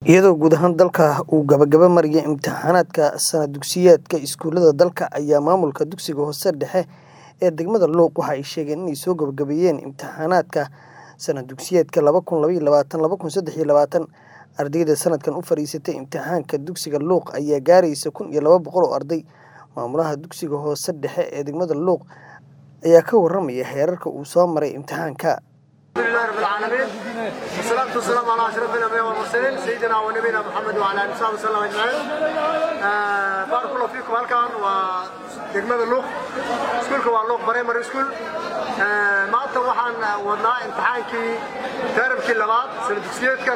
iyadoo guud ahaan dalka uu gabagaba marayay imtixaanaadka sanad dugsiyeedka iskuulada dalka ayaa maamulka dugsiga hoose dhexe ee degmada luuq waxa ay sheegeen inay soo gabagabeeyeen imtixaanaadka sanad dugsiyeedka laba kun labaiyo labaatan laba kun saddex iyo labaatan ardayda sanadkan u fadhiisatay imtixaanka dugsiga luuq ayaa gaaraysa kun iyo laba boqol oo arday maamulaha dugsiga hoose dhexe ee degmada luuq ayaa ka waramaya heerarka uu soo maray imtixaanka الحمد لله رب العالمين والصلاة والسلام على أشرف الأنبياء والمرسلين سيدنا ونبينا محمد وعلى آله وصحبه وسلم أجمعين آه، بارك الله فيكم هلكان ودegmada luuq iskuulka waa luuq primary school آه، maanta waxaan wadnaa imtixaankii taarabkii labaad sana dugsiyeedka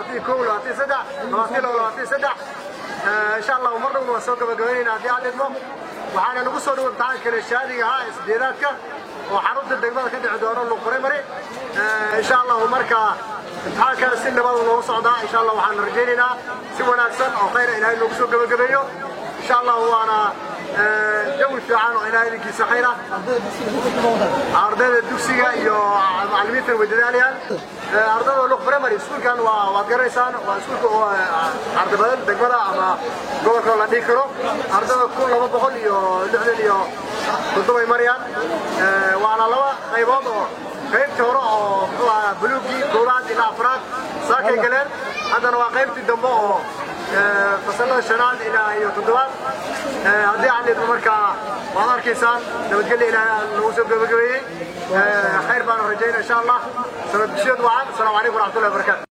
insha allah mar dhowna waan soo gabagabaynaynaa haddii aad idmo waxaana nagu soo dhow imtixaan kale shaadiga ahaa ee sideedaadka oo xarunta degmada ka dhici doono luuq primary insha allahu marka imtixaankaana si nabada loogu socdaa insha allah waxaan rajaynaynaa si wanaagsan oo khayra ilaahay loogu soo gabagabeeyo insha allahu waana jawi fiican oo ilaahay idinkiisa khayra ardayda dugsiga iyo macallimiintan way dadaalayaan ardayda luuq primary iskuulkan waa waad garanaysaan waa iskuulka oo arday badan degmada ama gobolka la dhihi karo ardayda kun laba boqol iyo lixdan iyo toddobay marayaan waana laba qaybood oo qaybtii hore oo muxuu ahaa buluugii koowaad ilaa afraad saakay galeen haddana waa qaybtii dambe oo fasalada shanaad ilaa iyo toddobaad haddii aan idmo markaa waad arkaysaan nabadgelya ilaahay lagu soo gabagabeeyey khayr baanu rajaynaa insha allah sanad dugsiyeed wacan asalaamu calaykum waraxmatullahi wabarakatu